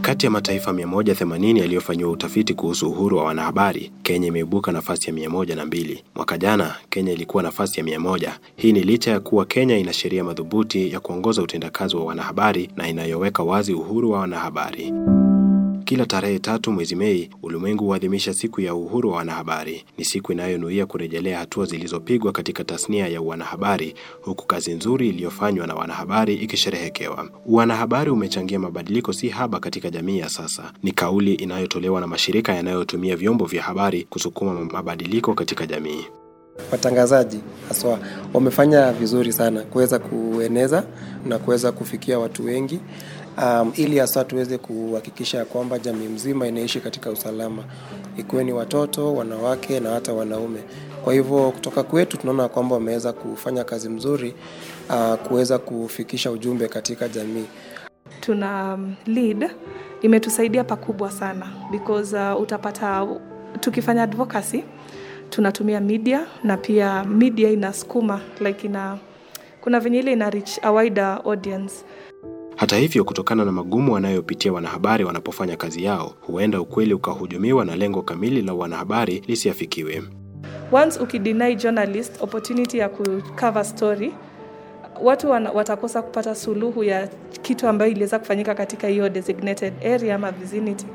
Kati ya mataifa 180 yaliyofanyiwa utafiti kuhusu uhuru wa wanahabari, Kenya imeibuka nafasi ya 102. Mwaka jana Kenya ilikuwa nafasi ya 100. Hii ni licha ya kuwa Kenya ina sheria madhubuti ya kuongoza utendakazi wa wanahabari na inayoweka wazi uhuru wa wanahabari. Kila tarehe tatu mwezi Mei, ulimwengu huadhimisha siku ya uhuru wa wanahabari. Ni siku inayonuia kurejelea hatua zilizopigwa katika tasnia ya wanahabari, huku kazi nzuri iliyofanywa na wanahabari ikisherehekewa. Wanahabari umechangia mabadiliko si haba katika jamii ya sasa. Ni kauli inayotolewa na mashirika yanayotumia vyombo vya habari kusukuma mabadiliko katika jamii. Watangazaji haswa wamefanya vizuri sana kuweza kueneza na kuweza kufikia watu wengi um, ili hasa tuweze kuhakikisha kwamba jamii mzima inaishi katika usalama, ikiwe ni watoto, wanawake na hata wanaume. Kwa hivyo kutoka kwetu tunaona kwamba wameweza kufanya kazi mzuri uh, kuweza kufikisha ujumbe katika jamii. Tuna um, lead imetusaidia pakubwa sana because uh, utapata tukifanya advocacy tunatumia media na pia media inasukuma like ina kuna venye ile ina reach a wider audience. Hata hivyo, kutokana na magumu wanayopitia wanahabari wanapofanya kazi yao, huenda ukweli ukahujumiwa na lengo kamili la wanahabari lisiafikiwe. Once ukideny journalist opportunity ya kucover story, watu wana, watakosa kupata suluhu ya kitu ambayo iliweza kufanyika katika hiyo designated area ama vicinity.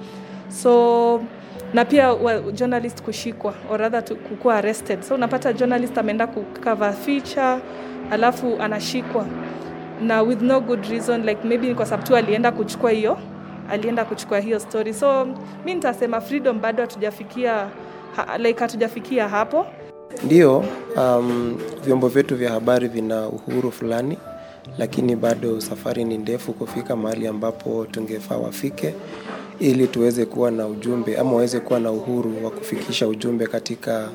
So na pia well, journalist kushikwa or rather kukuwa arrested. So unapata journalist ameenda kucover feature alafu anashikwa na with no good reason like maybe ni kwa sababu tu alienda kuchukua hiyo alienda kuchukua hiyo story. So mi nitasema freedom bado hatujafikia ha, like hatujafikia hapo. Ndio, um, vyombo vyetu vya habari vina uhuru fulani, lakini bado safari ni ndefu kufika mahali ambapo tungefaa wafike ili tuweze kuwa na ujumbe ama waweze kuwa na uhuru wa kufikisha ujumbe katika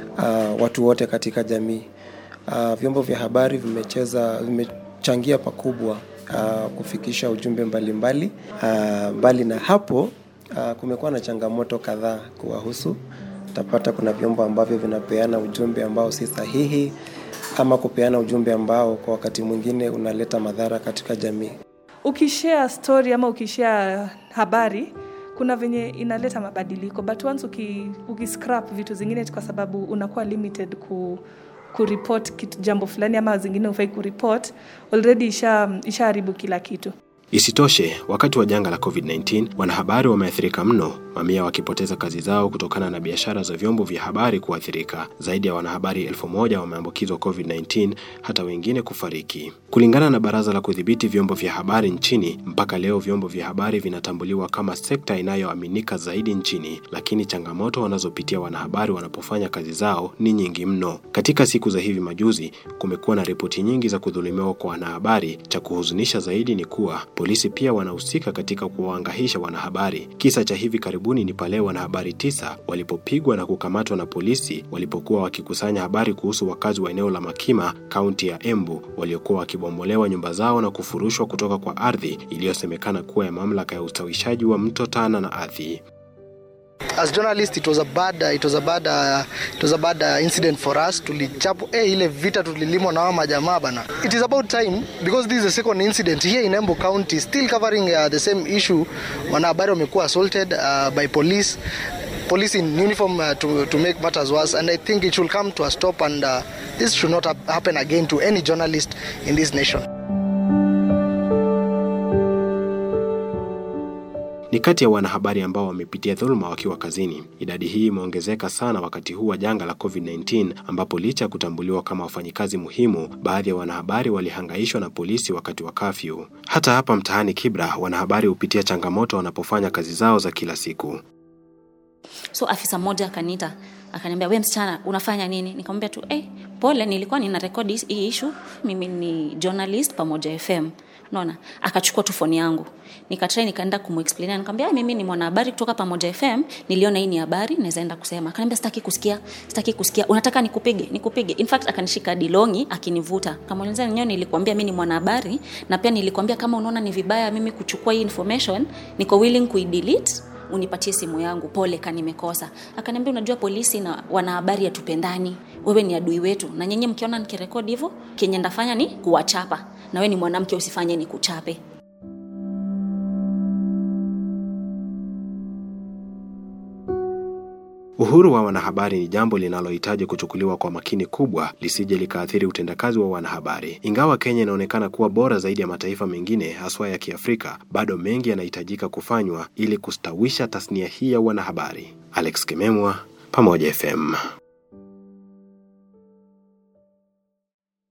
uh, watu wote katika jamii. Uh, vyombo vya habari vimecheza vimechangia pakubwa uh, kufikisha ujumbe mbalimbali mbali. Uh, mbali na hapo uh, kumekuwa na changamoto kadhaa kuwahusu. Utapata kuna vyombo ambavyo vinapeana ujumbe ambao si sahihi ama kupeana ujumbe ambao kwa wakati mwingine unaleta madhara katika jamii. Ukishare story ama ukishare habari kuna venye inaleta mabadiliko but once uki, ukiscrap vitu zingine kwa sababu unakuwa limited ku kuripot kitu jambo fulani ama zingine ufai kuripot already isha ishaharibu kila kitu Isitoshe, wakati wa janga la COVID-19 wanahabari wameathirika mno, mamia wakipoteza kazi zao kutokana na biashara za vyombo vya habari kuathirika. Zaidi ya wanahabari elfu moja wameambukizwa COVID-19, hata wengine kufariki. Kulingana na Baraza la Kudhibiti Vyombo vya Habari nchini, mpaka leo vyombo vya habari vinatambuliwa kama sekta inayoaminika zaidi nchini, lakini changamoto wanazopitia wanahabari wanapofanya kazi zao ni nyingi mno. Katika siku za hivi majuzi, kumekuwa na ripoti nyingi za kudhulumiwa kwa wanahabari. Cha kuhuzunisha zaidi ni kuwa polisi pia wanahusika katika kuwaangaisha wanahabari. Kisa cha hivi karibuni ni pale wanahabari tisa walipopigwa na kukamatwa na polisi walipokuwa wakikusanya habari kuhusu wakazi wa eneo la Makima, kaunti ya Embu, waliokuwa wakibombolewa nyumba zao na kufurushwa kutoka kwa ardhi iliyosemekana kuwa ya mamlaka ya ustawishaji wa mto Tana na Athi. As journalists it was a bad uh, it was a bad uh, it was a bad uh, incident for us tulichapo eh, ile vita tulilimwa na wao majamaa bana. It is about time because this is the second incident here in Embu County still covering uh, the same issue. Wanahabari wamekuwa assaulted uh, by police police in uniform uh, to, to make matters worse and I think it should come to a stop and uh, this should not happen again to any journalist in this nation. Ni kati ya wanahabari ambao wamepitia dhuluma wakiwa kazini. Idadi hii imeongezeka sana wakati huu wa janga la COVID-19 ambapo licha ya kutambuliwa kama wafanyikazi muhimu, baadhi ya wanahabari walihangaishwa na polisi wakati wa kafyu. Hata hapa mtaani Kibra, wanahabari hupitia changamoto wanapofanya kazi zao za kila siku. So afisa mmoja akaniita akaniambia, we msichana, unafanya nini? Nikamwambia tu hey, pole, nilikuwa nina rekodi hii issue, mimi ni journalist pamoja FM unaona akachukua tu foni yangu nikatrai nikaenda kumuexplainia nikamwambia mimi ni mwanahabari kutoka pamoja fm niliona hii ni habari naweza enda kusema akaniambia sitaki kusikia sitaki kusikia unataka nikupige nikupige in fact akanishika dilongi akinivuta kamuuliza nenyewe nilikwambia mimi ni mwanahabari na pia nilikwambia kama unaona ni vibaya mimi kuchukua hii information niko willing kuidelete unipatie simu yangu pole ka nimekosa akaniambia unajua polisi na wanahabari hatupendani wewe ni adui wetu na nyenye mkiona nikirekodi hivyo kenye ndafanya ni kuwachapa na wewe ni mwanamke usifanye ni kuchape Uhuru wa wanahabari ni jambo linalohitaji kuchukuliwa kwa makini kubwa lisije likaathiri utendakazi wa wanahabari. Ingawa Kenya inaonekana kuwa bora zaidi ya mataifa mengine haswa ya Kiafrika, bado mengi yanahitajika kufanywa ili kustawisha tasnia hii ya wanahabari. Alex Kimemwa, Pamoja FM.